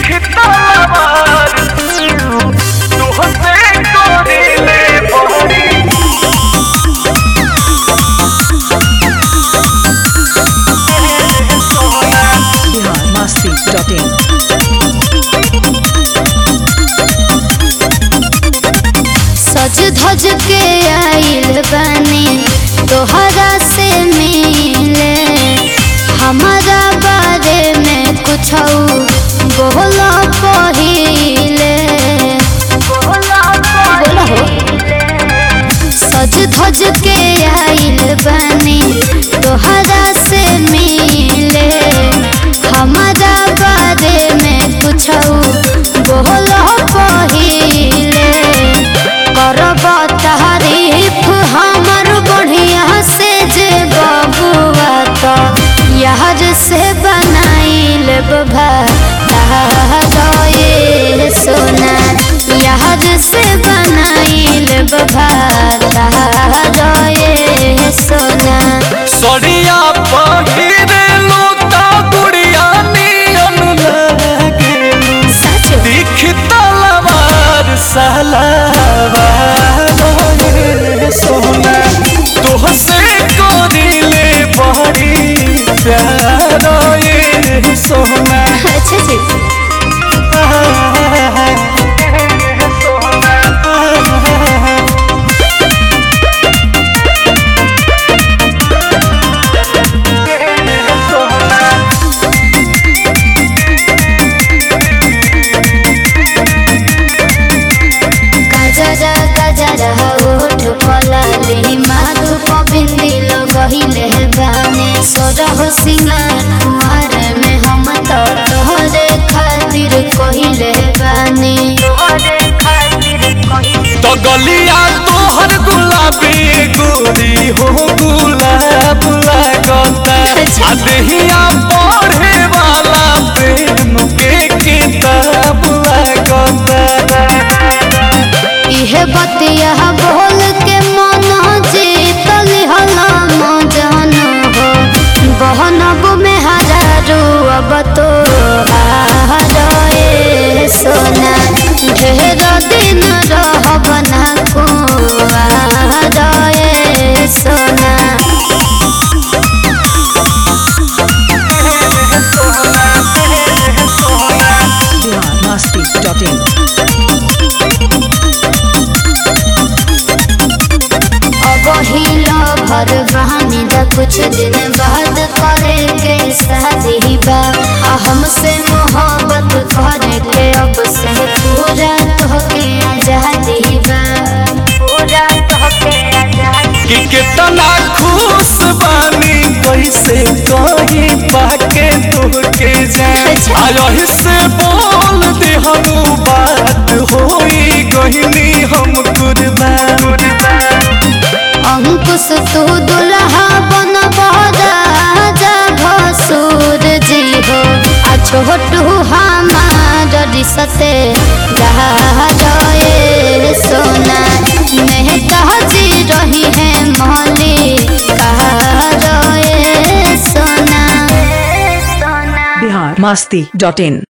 biharmasti.in सज धज के आइल बानी तोहरा से मिले हमारा बारे में कुछ बोल पहिले बोला हो सज धज के आइल बानी तोहरा से मिले हमारा बारे में कुछ बोल पहिले करब तारीफ हमर बढ़िया से जे बबुआ तो यार से बनाइल ये सोना यार से बनाइल ये सोना सड़िया पहिरे लोता गुड़िया नियन लागेलू सच दिख तलवार सलावार रे सोना तोहसे कोरिले बड़ी प्यार ये सोना अच्छा जी गजरा गजरा ओठ पलाली माधु पबिंदी लगहिले गाने सोरह सिंगार कुमार में हम तो तोहरे खातिर कहिले गाने तो गलिया तोहर गुलाबी गोरी हो गुलाब लागता अच्छा। आ देहिया पढ़े वाला प्रेम के किताब लागता इहे बतिया बोल के मन जीतल हला मजन हो बहनब में हजारू अब तो हारे सोना ढेर दिन रहब ना कुआरे सोना biharmasti.in अब हिलो भर बहानी दा कुछ दिन बाद करे के शादी बा आ हमसे मोहब्बत करे के अब से पूरा तोहके आजादी बा पूरा तोहके आजादी कि कितना खुश बानी कैसे कही पाके तुहके जाए अच्छा। आयही से बोल दे हम बात होई गहिनी हम कुर्बान अंकुश तू दुल्हा बन राजा भसुर जी हो आ छोटू हमार रिसते गए सोना मेहता जी रही है मौली कहा सोना सोना biharmasti.in